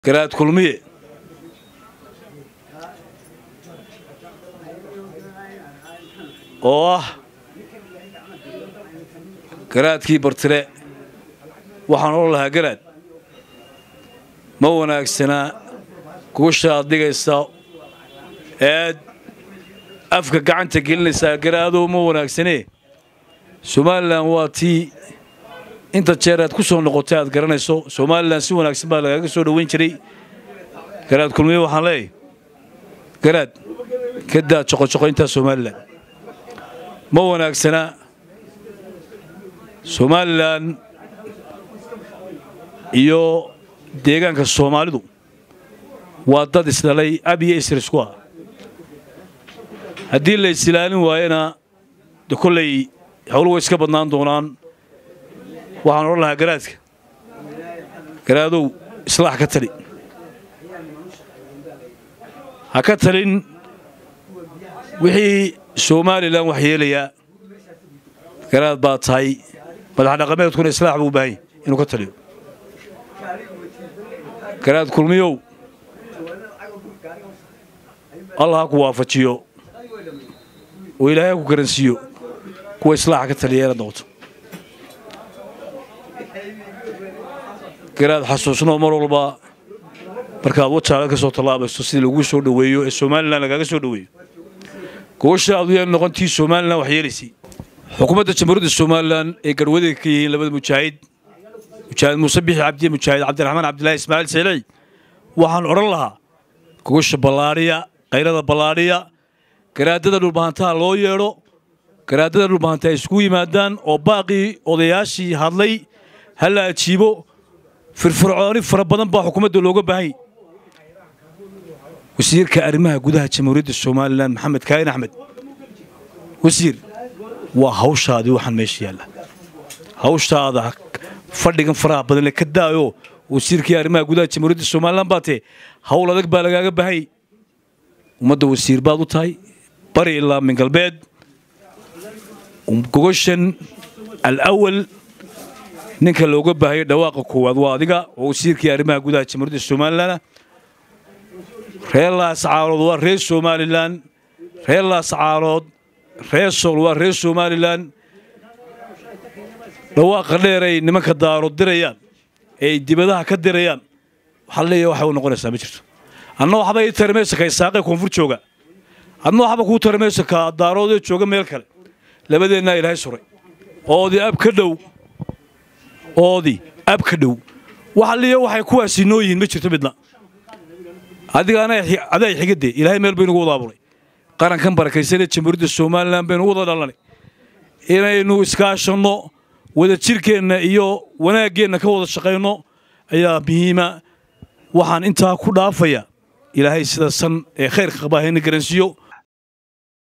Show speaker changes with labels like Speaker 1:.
Speaker 1: garaad kulmiye oo ah garaadkii bartire waxaan odhan lahaa garaad ma wanaagsanaa guusha aad dhigaysa eed afka gacanta gelinaysaa garaadow ma wanaagsanee somalilan waa tii inta jeer aad ku soo noqotay aad garanayso somalilan si wanaagsan baa lagaaga soo dhoweyn jiray garaad kulmiye waxaan leeyahay garaad ka daa joqojoqoyntaa somalilan ma wanaagsana somalilan iyo deegaanka soomaalidu waa dad isdhalay ab iyo isr isku ah haddii la isilaalin waayana de kolley howlu way iska badnaan doonaan waxaan odhan lahaa garaadka garaadow islaax ka tali ha ka talin wixii somalilan wax yeelayaa garaad baa tahay madax dhaqameedkuna islaax buu u baahan yahy inuu ka taliyo garaad kulmiyow allah ha ku waafajiyo oo ilaahay ha ku garansiiyo kuwa islaaxa ka taliya inaad noqoto garaad xasuusnoo mar walba markaad wajaala ka soo tallaabayso sidii laguu soo dhoweeyo ee somalilan lagaaga soo dhoweeyo gobasha aad u yeel noqontii somalilan wax yeelaysay xukuumadda jamhuuriyadda somalilan ee garhwadayga ka yihiin labada mujaahid mujaahid muuse bixi cabdiye mujaahid cabdiraxmaan cabdilaahi ismaaciil seeley waxaan odhan lahaa gogosha ballaadhiya kayrada ballaadhiya garaadada dhulbahantaha loo yeedho garaadada dhulbahanta ay isugu yimaadaan oo baaqii odayaashii hadlay ha la ajiibo firfircooni fara badan baa xukuumadda looga baahanya wasiirka arrimaha gudaha jamhuuriyadda somalilan maxamed kaahin axmed wasiir waa hawshaadii waxaan meesha yaalla hawshaada fadhigan faraha badan le ka daayo wasiirkii arrimaha gudaha jamhuuriyadda somalilan baa tee hawl adag baa lagaaga baahayay ummadda wasiir baad u tahay bari ilaa min galbeed gogoshan alawal ninka looga baahayay dhawaaqa koowaad waa adiga oo wasiirkii arrimaha gudaha jamhuuriyadda somalilan reer laascaarood waa reer somalilan reer laascaarood reer sool waa reer somalilan dhawaaqa dheeray nimanka daarood dirayaan ee ay dibadaha ka dirayaan waxaa leeyahay waxay u noqonaysaa ma jirto adna waxba ii tarimaysa ka isaaqee koonfur jooga adna waxba kuu tarimaysa ka daaroodee jooga meel kale labadeennaa ilaahay suray oodii ab ka dhow oodii ab ka dhow waxa liya waxay kuwaasi noo yihiin ma jirto midna adigaana adaa xigadee ilaahay meel baynu ugu wada abuuray qarankan barakaysanee jamhuuriyadda somalilan baynu u wada dhalanay inaynu iskaashanno wada jirkeenna iyo wanaaggeenna ka wada shaqayno ayaa muhiima waxaan intaa ku dhaafaya ilaahay sida san ee khayrka qabaa hayna garansiiyo